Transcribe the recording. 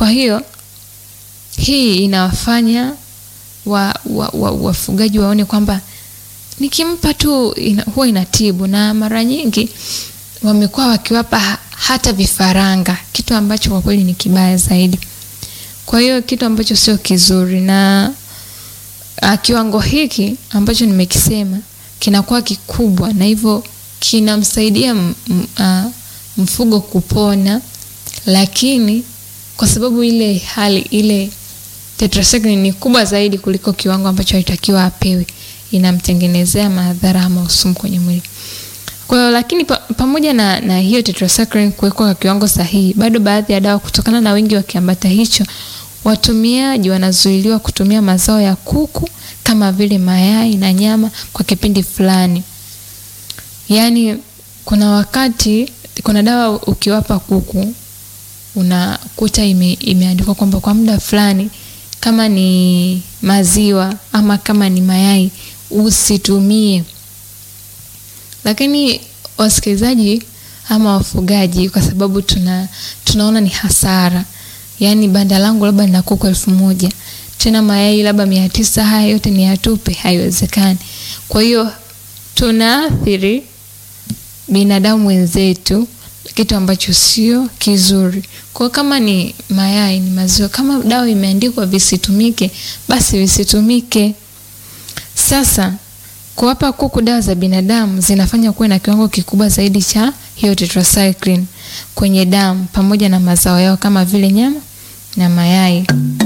Kwa hiyo hii inawafanya wa, wa, wa, wafugaji waone kwamba nikimpa tu ina, huwa inatibu, na mara nyingi wamekuwa wakiwapa hata vifaranga, kitu ambacho kwa kweli ni kibaya zaidi. Kwa hiyo kitu ambacho sio kizuri, na a, kiwango hiki ambacho nimekisema kinakuwa kikubwa, na hivyo kinamsaidia m- m- a, mfugo kupona, lakini kwa sababu ile hali ile tetracycline ni kubwa zaidi kuliko kiwango ambacho alitakiwa apewe, inamtengenezea madhara ama usumu kwenye mwili. Kwa hiyo lakini pa, pamoja na, na hiyo tetracycline kuwekwa kwa kiwango sahihi, bado baadhi ya dawa kutokana na wingi wa kiambata hicho, watumiaji wanazuiliwa kutumia mazao ya kuku kama vile mayai na nyama kwa kipindi fulani. Yaani kuna wakati kuna dawa ukiwapa kuku unakuta ime, imeandikwa kwamba kwa muda fulani kama ni maziwa ama kama ni mayai usitumie. Lakini wasikilizaji ama wafugaji, kwa sababu tuna tunaona ni hasara, yaani banda langu labda lina kuku elfu moja tena mayai labda mia tisa haya yote ni yatupe, haiwezekani. Kwa hiyo tunaathiri binadamu wenzetu, kitu ambacho sio kizuri. Kwa kama ni mayai, ni maziwa, kama dawa imeandikwa visitumike, basi visitumike. Sasa kuwapa kuku dawa za binadamu zinafanya kuwe na kiwango kikubwa zaidi cha hiyo tetracycline kwenye damu pamoja na mazao yao kama vile nyama na mayai.